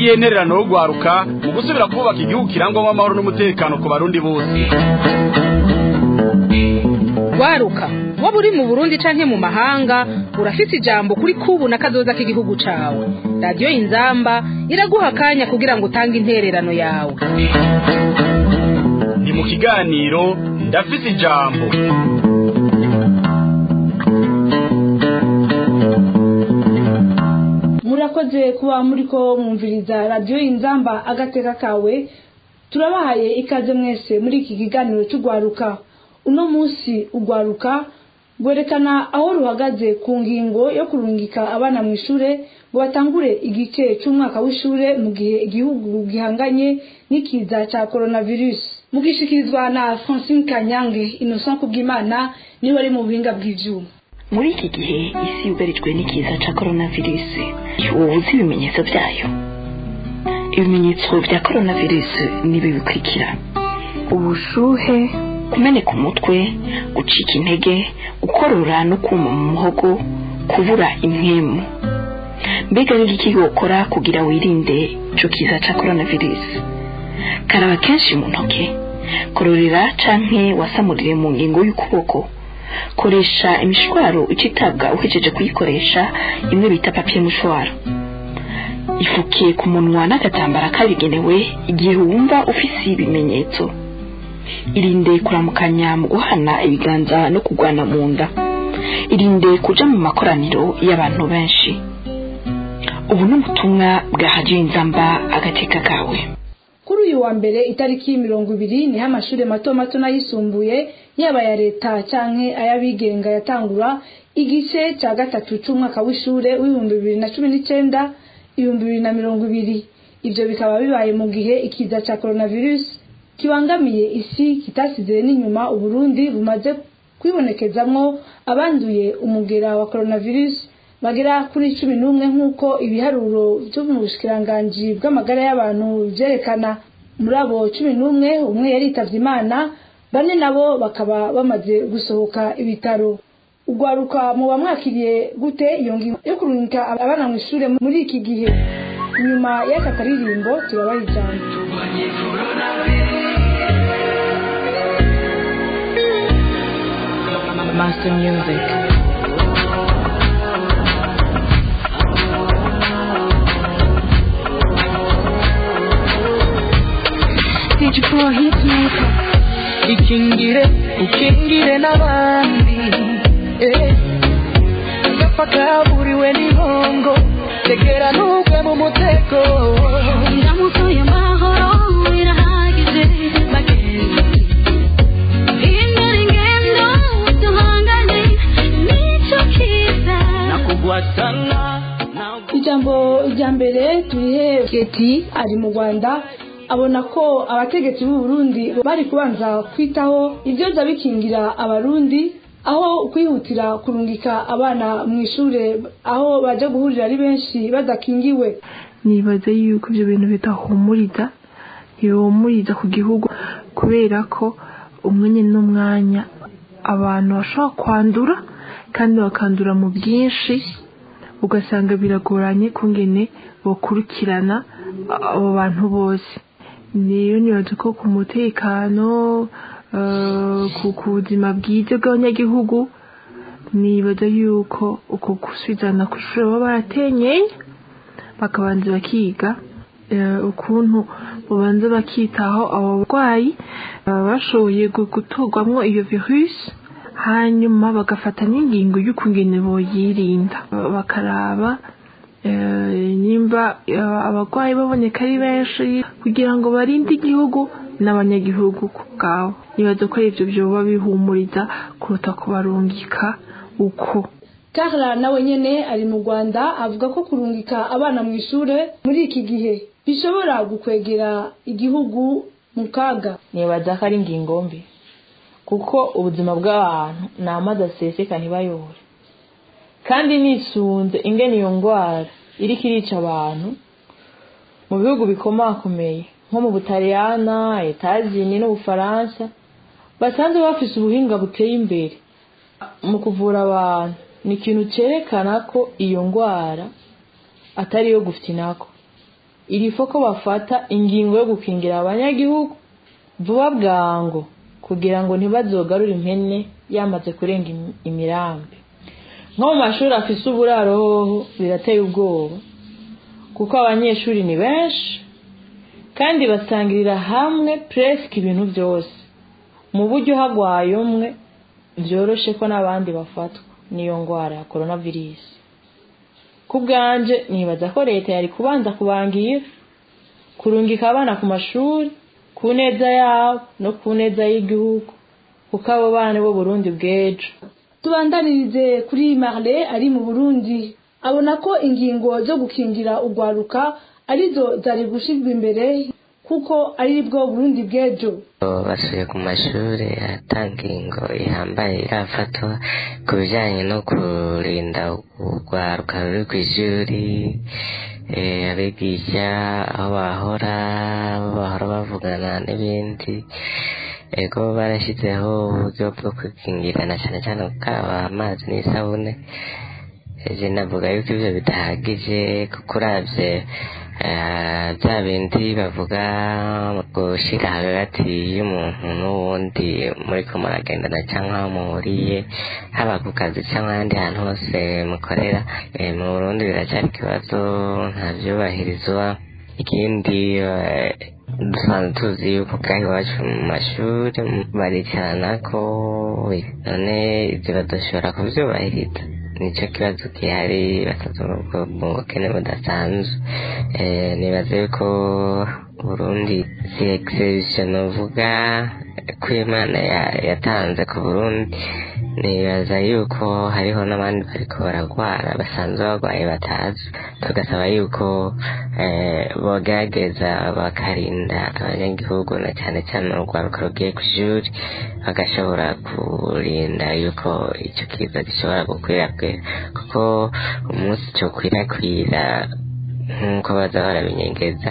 ntiyentererano yo gwaruka mu gusubira kubaka igihugu kirangwamo amahoro n'umutekano ku barundi bose waruka waba uri mu burundi canke mu mahanga urafise ijambo kuri kubu na kazoza k'igihugu cawe radiyo inzamba iraguha akanya kugira ngo utange intererano yawe ni mu kiganiro ndafise ijambo murakoze kuba muriko mwumviriza radiyo inzamba agateka kawe turabahaye ikaze mwese muri iki kiganiro cy'urwaruka uno munsi urwaruka rwerekana aho ruhagaze ku ngingo yo kurungika abana mu ishure ngo batangure igice cy'umwaka w'ishure mu gihe igihugu gihanganye n'ikiza cya coronavirus mugishikirizwa na francine kanyange innocent kubwimana niwe ari mu buhinga bw'ivyuma muri iki gihe isi yugarijwe n'ikiza cya coronavirus uba uzi ibimenyetso byayo ibimenyetso bya coronavirus ni ibi bikurikira ubushuhe kumeneka umutwe gucika intege gukorora no kuma mu muhogo kubura impwemu mbega ni iki wokora kugira wirinde icyo kiza cya coronavirus karaba kenshi mu ntoki kororera canke wasamurire mu ngingo y'ukuboko koresha imishwaro ucitabwa uhejeje kuyikoresha imwe bita papiye mushwaro ifukiye ku munwa n'agatambara kabigenewe igihe wumva ufise ibimenyetso irinde kuramukanya mu guhana ibiganza no kugwana mu nda irinde kuja mu makoraniro y'abantu benshi ubu ni ubutumwa bwa hajiye inzamba agateka kawe kuri uyu wa mbere itariki mirongo ibiri niho amashuri mato mato n'ayisumbuye yaba aya leta canke ay'abigenga yatangura igice cya gatatu c'umwaka w'ishure w'ibihumbi bibiri na cumi n'icenda ibihumbi bibiri na mirongo ibiri ivyo bikaba bibaye mu gihe ikiza ca coronavirus kibangamiye isi kitasize n'inyuma uburundi bumaze kwibonekezamwo abanduye umugera wa coronavirus bagera kuri cumi n'umwe nk'uko ibiharuro byo mu bushikiranganji bw'amagara y'abantu byerekana muri abo cumi n'umwe umwe yaritavye imana bane nabo bakaba bamaze gusohoka ibitaro ugwaruka muba mwakiriye gute iyo ngingo yo kurungika abana mu ishure muri iki gihe nyuma y'aka karirimbo turabaha ijambo Master Music. Did you pour his makeup? ikingire ukingire n'abandi eh. agapfa kaburiwe n'ihongo tegera ntugwe mu mutego ndamukuye amahoro birahagije bagenzi hindura ingendo duhangane n'icyo kiza nakugwatana ijambo rya mbere turihe geti ari mu rwanda abona ko abategetsi b'u Burundi bari kubanza kwitaho ibyoza bikingira abarundi aho kwihutira kurungika abana mu ishure aho baje guhurira ari benshi badakingiwe nibaza yuko ibyo bintu bidahumuriza ntibihumuriza ku gihugu kubera ko umwanya n'umwanya abantu bashobora kwandura kandi bakandura mu bwinshi ugasanga biragoranye kungene bakurikirana abo bantu bose niyo nibaza ko ku mutekano ku buzima bwiza bw'abanyagihugu nibaza yuko uko gusubizana ku ishuri baba baratenyeye bakabanza bakiga ukuntu babanza bakitaho abo barwayi bashoboye guturwamo iyo virusi hanyuma bagafata n'ingingo y'ukungene boyirinda bakaraba nimba abarwayi baboneka ari benshi kugira ngo barinde igihugu n'abanyagihugu ku bwabo nibaza ko ibyo byoba bihumuriza kuruta kubarungika uko Carla nawe nyene ari mu Rwanda avuga ko kurungika abana mu ishure muri iki gihe bishobora gukwegera igihugu mu kaga nibaza ko ari ingingo mbi kuko ubuzima bw'abantu ni amazi aseseka ntibayobore kandi nisunze ingene iyo ndwara iriko irica abantu mu bihugu bikomakomeye nko mu butaliyana etazini n'ubufaransa basanzwe bafise ubuhinga buteye imbere mu kuvura abantu ni ikintu cyerekana ko iyo ndwara atari iyo gufite inako irifo ko bafata ingingo yo gukingira abanyagihugu vuba bwango kugira ngo ntibazogarure impene yamaze kurenga imi- imirambi nko mu mashuri afise uburaro hoho birateye ubwoba kuko abanyeshuri ni benshi kandi basangirira hamwe presque ibintu byose mu buryo hagwaye umwe byoroshe ko n'abandi bafatwa n'iyo ndwara ya coronavirus ku bwanje nibaza ko leta yari kubanza kubangira kurungika abana ku mashuri ku neza yabo no ku neza y'igihugu kuko abo bana bo Burundi bw'ejo tubandanirize kuri marle ari mu burundi abona ko ingingo zo gukingira urwaruka arizo zari gushyirwa imbere kuko ari bwo burundi bw'ejo basuye ku mashuri atanga ingo ihambaye irafatwa ku bijyanye no kurinda urwaruka ruri ku ishuri eh, abigisha aho bahora aho bahora bavugana n'ibindi ego barashyizeho uburyo bwo kwikingirana cyane cyane gukaraba amazi n'isabune ejo navuga yuko ibyo bidahagije kuko uravye eh, bya bindi bavuga gushyira hagati y'umuntu n'uwundi muri ko muragendana cyangwa aho muhuriye haba ku kazi cyangwa ahandi hantu hose mukorera eh, mu burundi biracyari ikibazo nta byubahirizwa ikindi eh, dusanzwe tuzi yuko bwaho iwacu mu mashuri baricarana ko none ibyo badashobora kubyubahiriza nicyo kibazo gihari batatu mu bukene budasanzwe Eh, nibaza yuko burundi si exception uvuga ko imana ya- yatanze ku burundi nibaza yuko hariho n'abandi bariko baragwara basanzwe bagwaye batazi tugasaba yuko eh, bogerageza bakarinda abanyagihugu na cyane cyane urwaruka rugiye ku ishuri bagashobora kurinda yuko icyo kiza gishobora gukwirakwira kuko umunsi cyo kwirakwira nk'uko baza barabinyegeza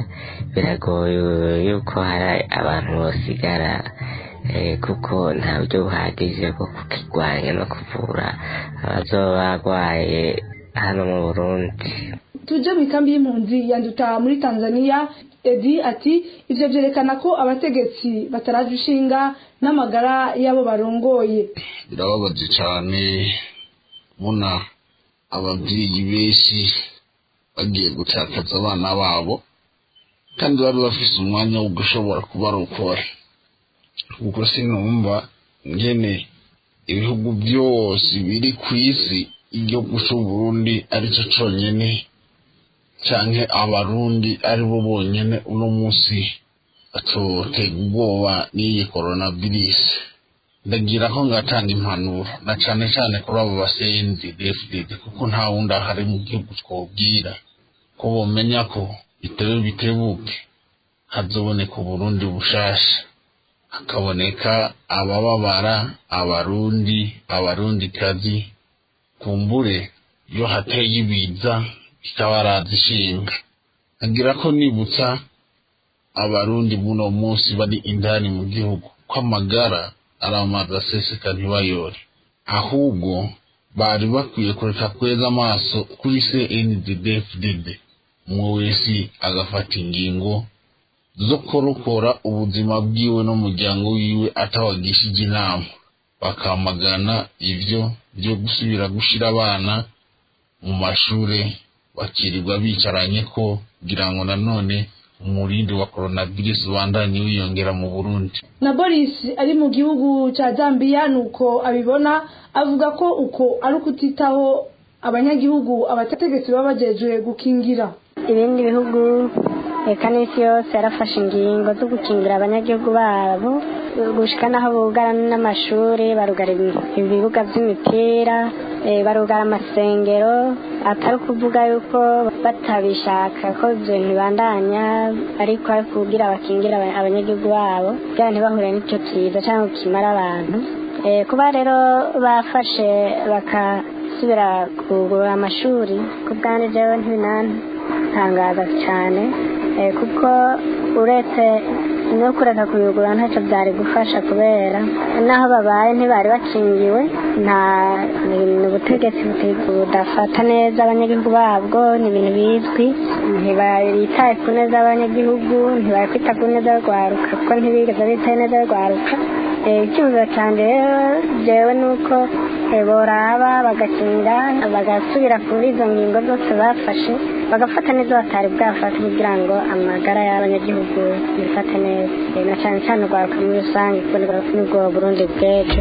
biragoye yuko hari abantu bosigara eh, kuko nta buryo buhagije bwo kukirwanya no kuvura abazoba barwaye hano mu burundi tuje mu ikambi y'impunzi yanduta muri tanzania edi ati ivyo vyerekana ko abategetsi bataraje ishinga n'amagara y'abo barongoye birababaje cyane kubona ababyeyi benshi bagiye gutakaza abana babo kandi bari bafise umwanya wo gushobora kubarokora kuko sinumva ngene ibihugu byose biri ku isi igihugu c'uburundi aricyo conyene canke abarundi ari bo bonyene uno munsi batotega ubwoba n'iyi coronavirus ndagira ko ngatanga impanuro na cane cane kuri abo basenzi DFDD kuko nta wundi ahari mu gihugu twobwira ko bomenya ko bitebe bitebuke hazoboneka uburundi bushasha hakaboneka abababara abarundi abarundi kazi kumbure iyo hateye ibiza bikabaraza ishinga agira ko nibutsa abarundi muno munsi bari indani mu gihugu ko amagara ari amazi aseseka ntibayore ahubwo bari bakwiye kureka kweza amaso kuri CNDD-FDD umwe wese agafata ingingo zo kurokora ubuzima bwiwe n'umuryango wiwe atawagishije inama bakamagana ivyo byo gusubira gushira abana mu mashure bakirirwa bicaranye ko kugira ngo nanone umurindi wa coronavirus ubandanye wiyongera mu Burundi na boris ari mu gihugu cya zambia nuko abibona avuga ko uko ari ukutitaho abanyagihugu abategetsi baba bajejwe gukingira ibindi bihugu reka n'isi yose yarafashe ingingo zo gukingira abanyagihugu babo gushika n'aho bugara n'amashuri barugara ibibuga by'imipira eh, barugara amasengero atari ukuvuga yuko batabishaka ko ibyo bintu bibandanya ariko ari kugira bakingira aba- abanyagihugu babo kugira ntibahure n'icyo kiza cyangwa kimara abantu Eh, kuba rero bafashe bakasubira kugurura amashuri ku bwanjye jewe ntibinantangaza cyane eh, kuko uretse no kureka kuyugura ntacyo byari gufasha kubera n'aho babaye ntibari bakingiwe nta ni ubutegetsi budafata neza abanyagihugu babwo ni ibintu bizwi ntibitaye ku neza y'abanyagihugu ntibari kwita ku neza y'urwaruka kuko ntibigeze bitaye neza y'urwaruka icyifuzo cyanjye rero byewe ni uko boraba bagakinga bagasubira kuri izo ngingo zose bafashe bagafata neza batari bwafata kugira ngo amagara y'abanyagihugu yifate neza na cyane cyane urwaruka muri rusange kuko nibwo burundi bw'ejo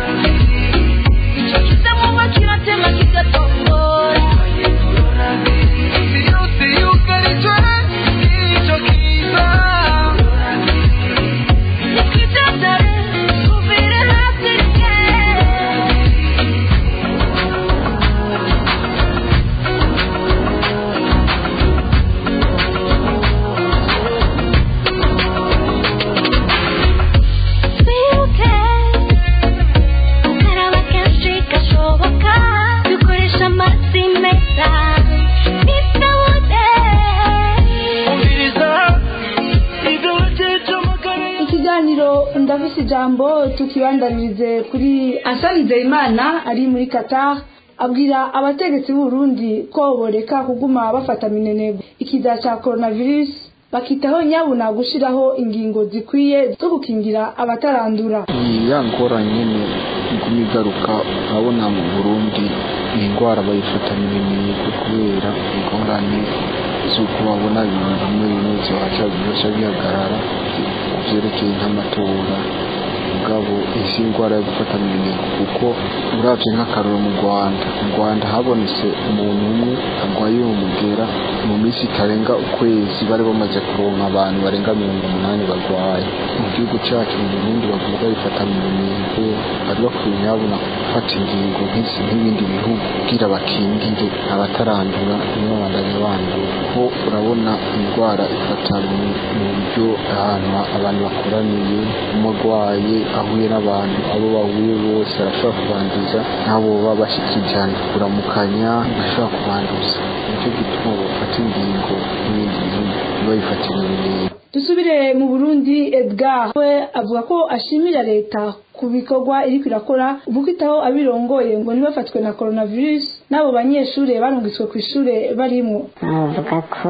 ikiganiro ndafise ijambo tukibandanirize kuri Ansani Nzeyimana ari muri Qatar abwira abategetsi b'Uburundi ko boreka kuguma bafata minenegwe ikiza ca coronavirus bakitaho nyabuna gushiraho ingingo zikwiye zo gukingira abatarandura ya ngorane nyene iguma igaruka urabona mu burundi ni indwara bayifatanya ibimenyetso kubera ingorane z'uko babona ibintu bimwe bimwe ziwaca bica bihagarara vyerekeye nk'amatora mugabo isi indwara yo gufata ibimenyetso kuko uravye nk'akaroro mu rwanda mu rwanda habonetse umuntu umwe arwaye uwo mugera mu minsi itarenga ukwezi bari bamaze kuronka abantu barenga mirongo umunani barwaye mu gihugu cacu mu burundi bavuga bifata mu bimenyetso bari bakwiye nyabona gufata ingingo nk'izi nk'ibindi bihugu kugira bakingire abatarandura n'abandanya bandura ko urabona indwara ifata mu buryo ahantu abantu bakoraniye umurwaye ahuye n'abantu abo bahuye bose arashobora kubanduza n'abo baba bashika ijana kuramukanya ashobora kubanduza nicyo gituma bafata ingingo n'ibindi bihugu babifatira ibimenyetso dusubire mu burundi edgar we avuga ko ashimira leta ku bikorwa iriko irakora ubukitaho abirongoye ngo ntibafatwe na coronavirus n'abo banyeshure barungitswe ku ishure barimwo bavuga ko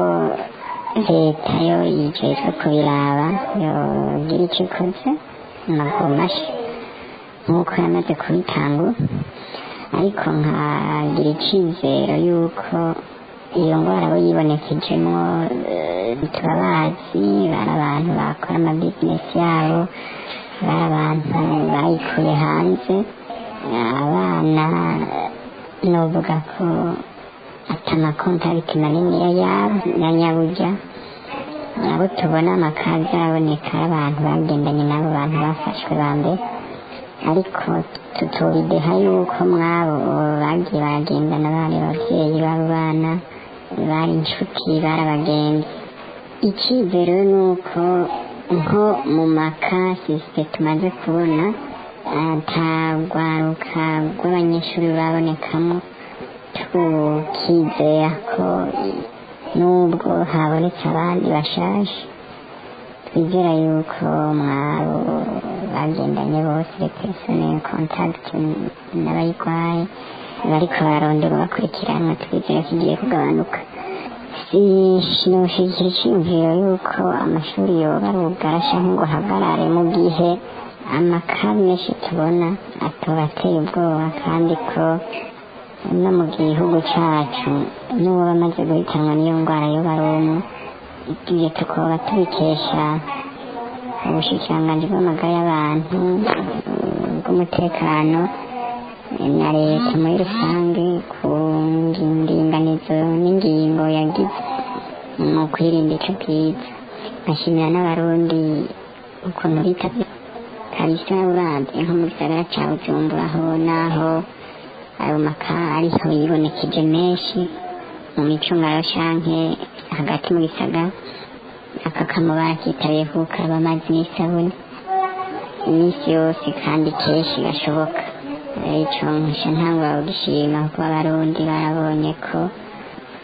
leta yo yijejwe kubiraba yogira icyo ikoze amaguru mashya nk'uko yamaze kubitanga ariko nkagira icyizero y'uko iyo ndwara abo yibonekejemo turabazi bari abantu bakora amabizinesi yabo bari abantu bayikuye hanze abana nuvuga ko atamakontakiti maniniya yabo ya nyaburya abo tubona amakazi araboneka abantu bagendanye n'abo bantu bafashwe ba mbere ariko tutubideha yuko mwabo bagiye baragendana bari ababyeyi b'abo bana bari inshuti bari abagenzi icyizere ni uko nko mu makasisite tumaze kubona atagwaruka rw'abanyeshuri babonekamo tukizera ko nubwo habonetse abandi bashaje twizera yuko mwabo bagendanye bose repersonel contact n'abayirwaye bariko bararondera bakurikiranwa twizera ko igiye kugabanuka sinoshyigikira icyiyumviro yuko amashuri yoba arugara canke ngo hagarare mu gihe amakabi menshi tubona atobateye ubwoba kandi ko no mu gihugu cacu n'uwo bamaze guhitanwa n'iyo ndwara yoba ari umwe ibyo tukoba tubikesha ubushikiranganji bw'amagara y'abantu bw'umutekano na leta muri rusange ku ndinganizo n'ingingo yagize mu kwirinda ico bwiza nkashimira n'abarundi ukuntu bita kabisa uravye nko mu gisagara ca bujumbura ho naho ayo maka ariho yibonekeje menshi mu micungaro canke hagati mu gisagara aka kamubara kitabiye kukaraba amazi n'isabune iminsi yose kandi kenshi gashoboka ico nkusha ntangwa kugishima kuko abarundi barabonye ko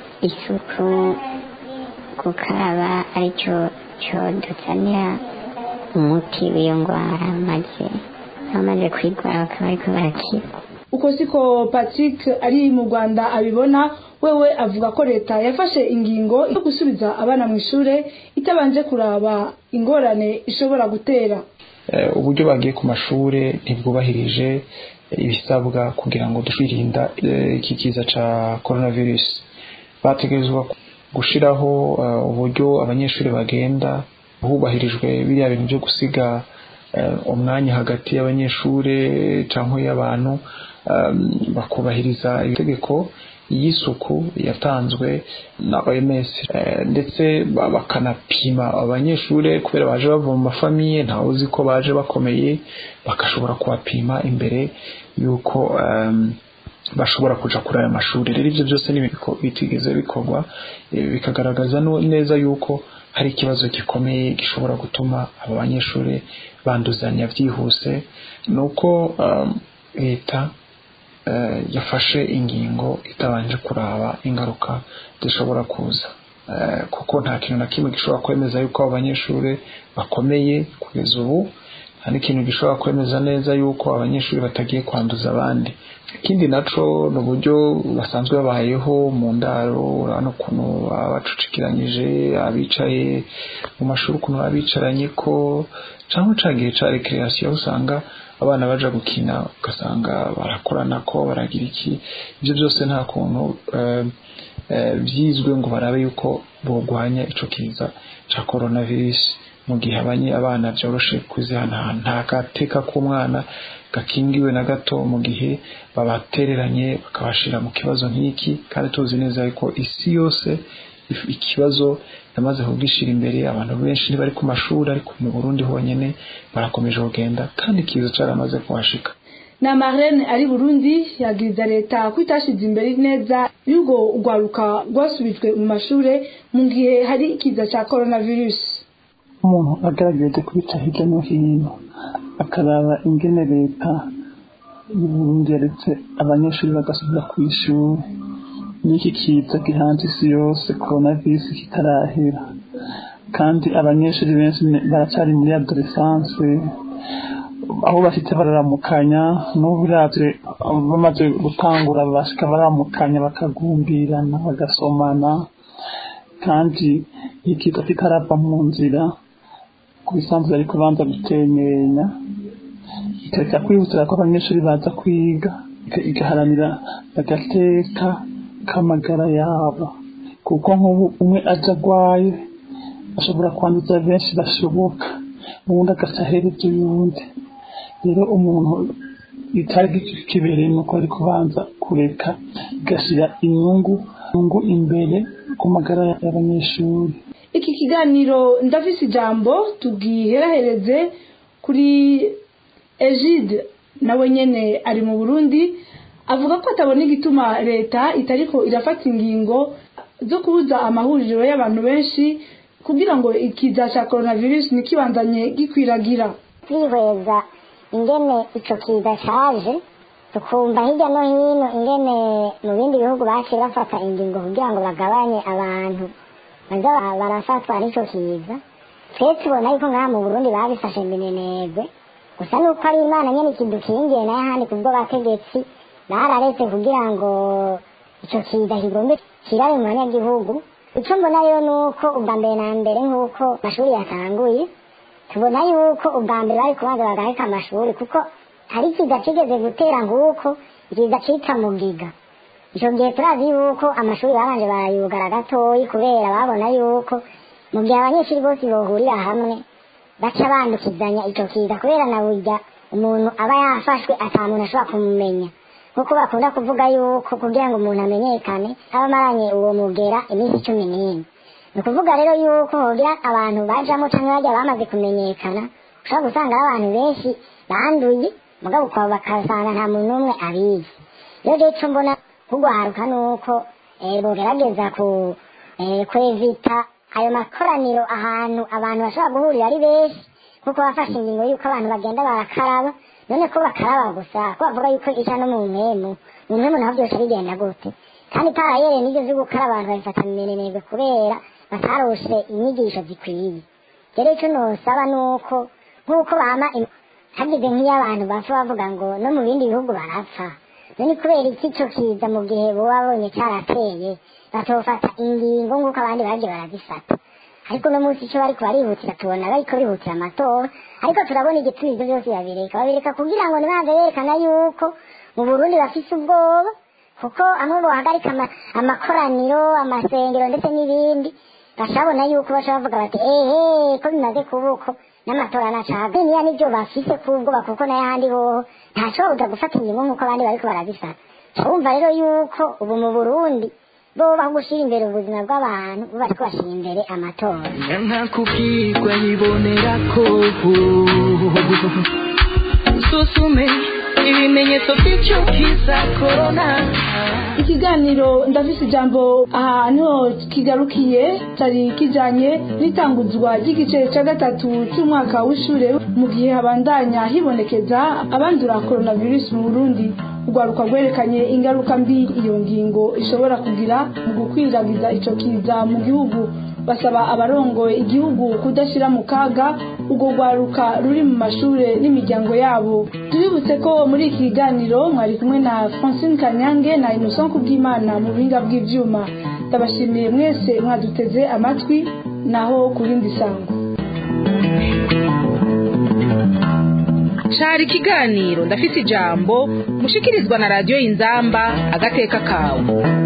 isuku gukaraba arico coduzanira umuti w'iyo ndwara maze abamaze kwirwara bakaba ariko barakira uko siko patrick ari mu rwanda abibona wewe avuga ko leta yafashe ingingo yo gusubiza abana mu ishure itabanje kuraba ingorane ishobora gutera Eh, uburyo bagiye ku mashure ntibwubahirije ibisabwa kugira ngo twirinda eh, iki kiza ca coronavirus bategerezwa gushiraho eh, uburyo abanyeshuri bagenda hubahirijwe biriya bintu byo gusiga eh, umwanya hagati y'abanyeshure cyangwa y'abantu um, bakubahiriza itegeko y'isuku yatanzwe na OMS eh, ndetse ba- bakanapima abanyeshure kubera baje bava mu mafamiye ntawe uzi ko baje bakomeye bagashobora kubapima imbere yuko um, bashobora kuja kuri aya mashuri rero ivyo byose ni ibintu bitigeze bikorwa eh, bikagaragaza no- neza yuko hari ikibazo gikomeye gishobora gutuma aba banyeshuri banduzanya byihuse nuko um, leta eh, yafashe ingingo itabanje kuraba ingaruka zishobora kuza Eh, kuko nta kintu na kimwe gishobora kwemeza yuko abo banyeshuri bakomeye kugeza ubu nta n'ikintu gishobora kwemeza neza yuko abanyeshuri batagiye kwanduza abandi ikindi naco ni uburyo basanzwe babayeho mu ndaro urabona ukuntu baba bacucikiranyije abicaye mu mashuri ukuntu baba bicaranye ko cyangwa ca gihe ca recreation usanga abana baja gukina ugasanga barakorana ko baragira iki ibyo byose nta kuntu eh, eh, byizwe ngo barabe yuko bogwanya ico kiza ca coronavirus mu gihe abanye abana byoroshe kuzihanahana nta gateka k'umwana gakingiwe na gato mu gihe babatereranye bakabashira mu kibazo nk'iki kandi tuzi neza yuko isi yose if- ikibazo yamaze kubwishira imbere abantu benshi ntibari ku mashuri ariko mu Burundi honyene barakomeje kugenda kandi ikiza caramaze kuhashika na marlene ari burundi yabwiriza leta ko itashize imbere neza y'urwo rwaruka rwasubijwe mu mashure mu gihe hari ikiza cya coronavirus umuntu agaragaje kubica hirya no hino akaraba ingene leta y'uburundi yaretse abanyeshuri bagasubira ku ishuri n'iki kiza gihanze isi yose coronavirus kitarahera kandi abanyeshuri benshi ne- baracyari muri adolescence aho bafite bararamukanya n'ubu uravye bamaze gutangura bashika baramukanya bakagumbirana bagasomana kandi ikiza kitarava mu nzira ku bisanzwe ari kubanza gutemenya ikareka kwihutira ko abanyeshuri baza kwiga iga- igaharanira agateka k'amagara yabo kuko nk'ubu umwe aja agwaye ashobora kwanduza benshi bashoboka ubundi agaca ahereza uyundi rero umuntu itari kibereye nuko ari kubanza kureka igashyira inyungu inyungu imbere ku magara y'abanyeshuri iki kiganiro ndafise ijambo tubwiherahereze kuri egide nawe nyene ari mu burundi avuga ko atabona igituma leta itariko irafata ingingo zo kubuza amahuriro y'abantu benshi kugira ngo ikiza cya coronavirus ntikibandanye gikwiragira twihweza ingene ico kiza caje tukumva hirya no hino ingene mu bindi bihugu baciye bafata ingingo kugira ngo bagabanye abantu baza ba- barafatwa n'ico kiza twe tubona yuko ngaha mu burundi babifashe minenegwe gusa nuko ari imana nyene ikidukingiye nayo ahandi kubwo bategetsi bararetse kugira ngo ico kiza kigombe kirabe mu banyagihugu ico mbona rero nuko ubwa mbere na mbere nk'uko amashuri yatanguye tubona yuko ubwa mbere bari kubanza bagaheka amashuri kuko hari ikiza kigeze gutera nk'uko ikiza cita mugiga icyo gihe turazi yuko amashuri babanje barayugara gatoyi kubera babona yuko mu gihe abanyeshuri bose bohurira hamwe baca bandukizanya ico kiza kubera na burya umuntu aba yafashwe ata muntu ashobora kumumenya nkuko bakunda kuvuga yuko kugira ngo umuntu amenyekane aba amaranye uwo mugera iminsi cumi n'ine ni ukuvuga rero yuko hogira abantu bajamo cyangwa bajya bamaze kumenyekana ushobora gusanga ari abantu benshi banduye mugabo ukaba bakasanga nta muntu n'umwe abizi rero rero icyo mbona kugwaruka ni uko eh, bogerageza ku eh, kwevita ayo makoraniro ahantu abantu bashobora guhurira ari benshi kuko bafashe ingingo y'uko abantu bagenda barakaraba none ko bakaraba gusa ko bavuga yuko ica no mu mpemu mu mpemu naho byose bigenda gute kandi parayere n'ibyo byo gukaraba abantu babifata minenegwe kubera batarose inyigisho zikwiye rero icyo nosaba ni uko nk'uko bama im- hagize nk'iyo abantu bapfa bavuga ngo no mu bindi bihugu barapfa none kubera iki ico kiza mu gihe bo babonye carateye batofata ingingo nk'uko abandi bagiye barazifata ariko uno munsi ico bariko barihutira tubona bariko bihutira amatora ariko turabona igituma ivyo vyose babireka babireka kugira ngo nibanze berekana yuko mu burundi bafise ubwoba kuko amwe bohagarika ama- amakoraniro amasengero ndetse n'ibindi bashabona yuko bashobora bavuga bati ehe ko bimaze kuba uko n'amatora nacaga niya nivyo bafise kubwoba kuko n'ayahandi hoho ntashobora gufata ingingo nk'uko abandi bariko barazifata urumva rero yuko ubu mu burundi bo baho gushira imbere ubuzima bw'abantu bo bariko bashira imbere amatora nka kubwirwa yibonera ko susume ibimenyetso by'icyo kiza korona ikiganiro ndafise ijambo ahantu kigarukiye cyari kijanye n'itanguzwa ry'igice cya gatatu cy'umwaka w'ishure mu gihe habandanya hibonekeza abandura coronavirus mu burundi urwaruka rwerekanye ingaruka mbi iyo ngingo ishobora kugira mu gukwiragiza ico kiza mu gihugu basaba abarongoye igihugu kudashyira mu kaga urwo rwaruka ruri mu mashure n'imiryango yabo tubibutse ko muri iki kiganiro mwari kumwe na francine kanyange na innocent kubwimana mu buhinga bw'ivyuma ndabashimiye mwese mwaduteze amatwi naho ku rindi sango cari ikiganiro ndafise ijambo mushikirizwa na radiyo inzamba agateka kawe